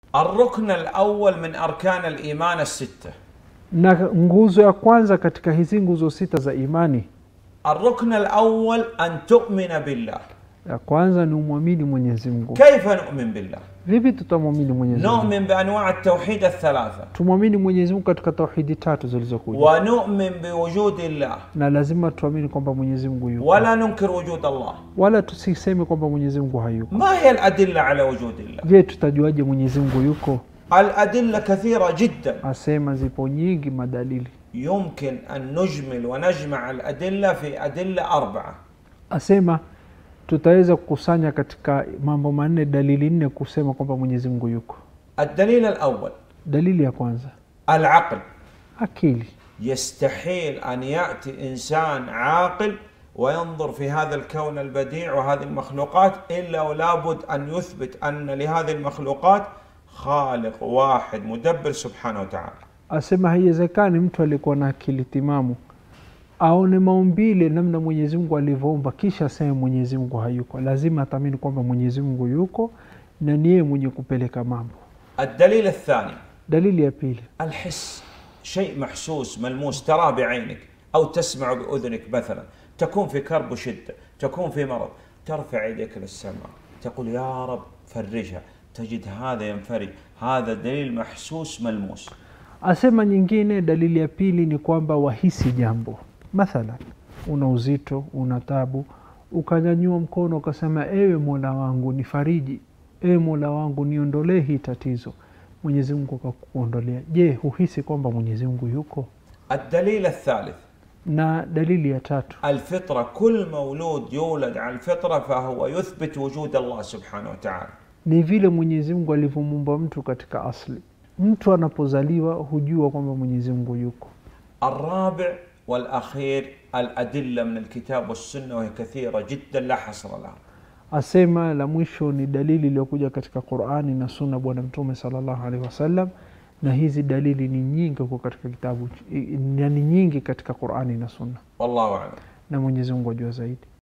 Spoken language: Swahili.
الركن الأول من أركان الإيمان الستة na nguzo ya kwanza katika hizi nguzo sita za imani الركن الأول أن تؤمن بالله ya kwanza ni umwamini mwenyezi mungu كيف نؤمن بالله؟ vipi tutamwamini mwenyezi mungu نؤمن بأنواع التوحيد الثلاثة tumwamini mwenyezi mungu katika tauhidi tatu zilizokuja ونؤمن بوجود الله na lazima tuamini kwamba mwenyezi mungu yuko ولا ننكر وجود الله wala tusiseme kwamba mwenyezi mungu hayuko ما هي الأدلة على وجود الله؟ je tutajuaje mwenyezi mungu yuko الأدلة كثيرة جدا asema zipo nyingi madalili يمكن أن نجمل ونجمع الأدلة في أدلة أربعة asema tutaweza kukusanya katika mambo manne dalili nne kusema kwamba mwenyezi mungu yuko الدليل الأول dalili ya kwanza العقل akili يستحيل أن يأتي إنسان عاقل وينظر في هذا الكون البديع وهذه المخلوقات إلا ولابد أن يثبت أن لهذه المخلوقات خالق واحد مدبر سبحانه وتعالى asema haiwezekani mtu aliyekuwa na akili timamu aone maumbile namna mwenyezi mungu alivyoumba kisha aseme mwenyezi mungu hayuko lazima atamini kwamba mwenyezi mungu yuko na ni yeye mwenye kupeleka mambo الدليل الثاني dalili ya pili الحس شيء محسوس ملموس تراه بعينك أو تسمع بأذنك مثلا تكون في كرب وشدة تكون في مرض ترفع يديك للسماء تقول يا رب فرجها تجد هذا ينفرج هذا دليل محسوس ملموس asema nyingine dalili ya pili ni kwamba wahisi jambo mathalan una uzito una tabu ukanyanyua mkono ukasema ewe mola wangu nifariji ewe mola wangu niondolee hii tatizo mwenyezi mungu akakuondolea je huhisi kwamba mwenyezi mungu yuko الدليل الثالث na dalili ya tatu الفطرة كل مولود يولد على الفطرة فهو يثبت وجود الله سبحانه وتعالى ni vile mwenyezi mungu alivyomuumba mtu katika asli mtu anapozaliwa hujua kwamba mwenyezi mungu yuko الرابع والأخير الأدلة من الكتاب والسنة وهي كثيرة جدا لا حصر لها asema la mwisho ni dalili iliyokuja katika qurani na sunna bwana mtume salllahu alehi wasallam na hizi dalili ni nyingi huko katika kitabu na ni nyingi katika qurani na sunna والله أعلم na mwenyezi mungu ajua zaidi